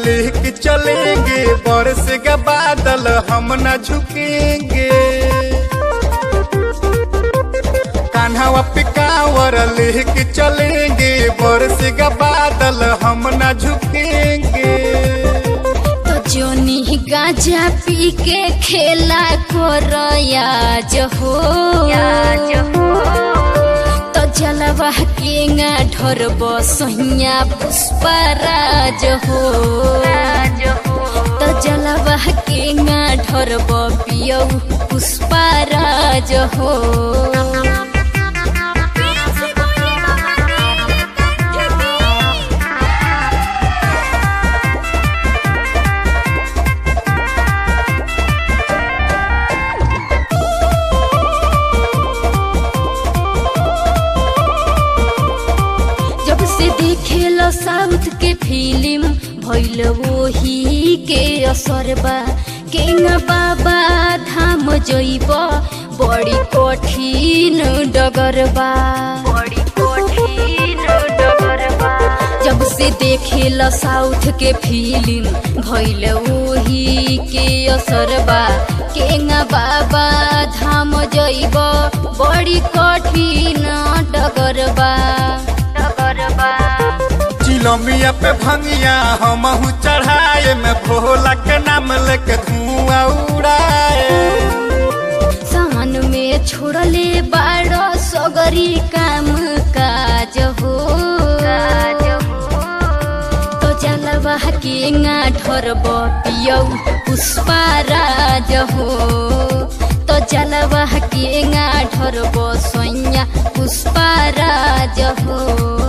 लेके चलेंगे बरसेगा बादल हम न झुकेंगे कान्हावा पे कांवर लेके चलेंगे बरसेगा बादल हम न झुकेंगे तो जोनी गांजा पी के खेला कोरया जहो तो जलवा केंगा ढोरब सोहिया पुष्पराज हो तो जलवा केंगा ढोरब पियौ पुष्पराज हो जब से देखेलो साउथ के फिल्म भइल वही के असर बा केंगा बाबा धाम जइब बड़ी कठिन डगर बा बड़ी कठिन डगर बा जब से देखेलो साउथ के फिल्म भइल वही के असर बा केंगा बाबा धाम जइब बड़ी कठिन डगर बा डगर बा चिलमिया पे भंगिया हमहू चढ़ाए में भोला के नाम लेके धुआं उड़ाए सहन में छोड़ले बाड़ो सगरी काम काज हो तो जलवा केंगा ढोरब पियौ पुष्पराज हो तो जलवा केंगा ढोरब सोइया पुष्पराज हो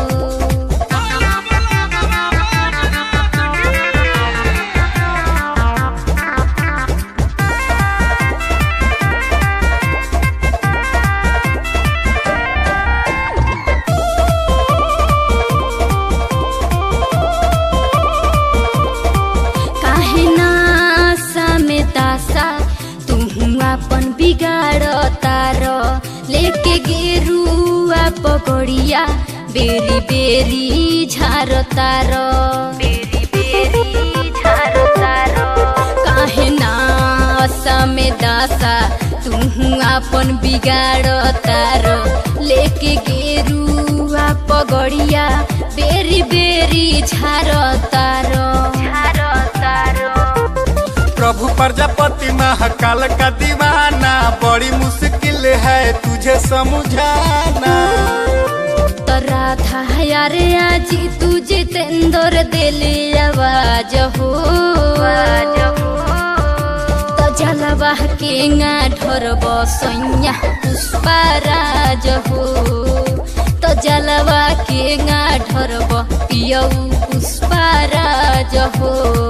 काहे नासा में तासा तू अपन बिगाड़ तार लेके गेरुआ पकड़िया बेरी बेरी झार तार बेरी बेरी झार तार काहे नासा में दासा तू अपन बिगाड़ तार लेके गेरुआ पगड़िया बेरी बेरी झार तार झार तार प्रभु प्रजापति महाकाल का दीवाना बड़ी मुश्किल है तुझे समझाना तो राधा यारे आजी तू जितेंद्र दिले आवाज हो तो जलवा केंगा ढोरब सोइया पुष्पराज हो तो जलवा केंगा ढोरब पियौ पुष्पराज हो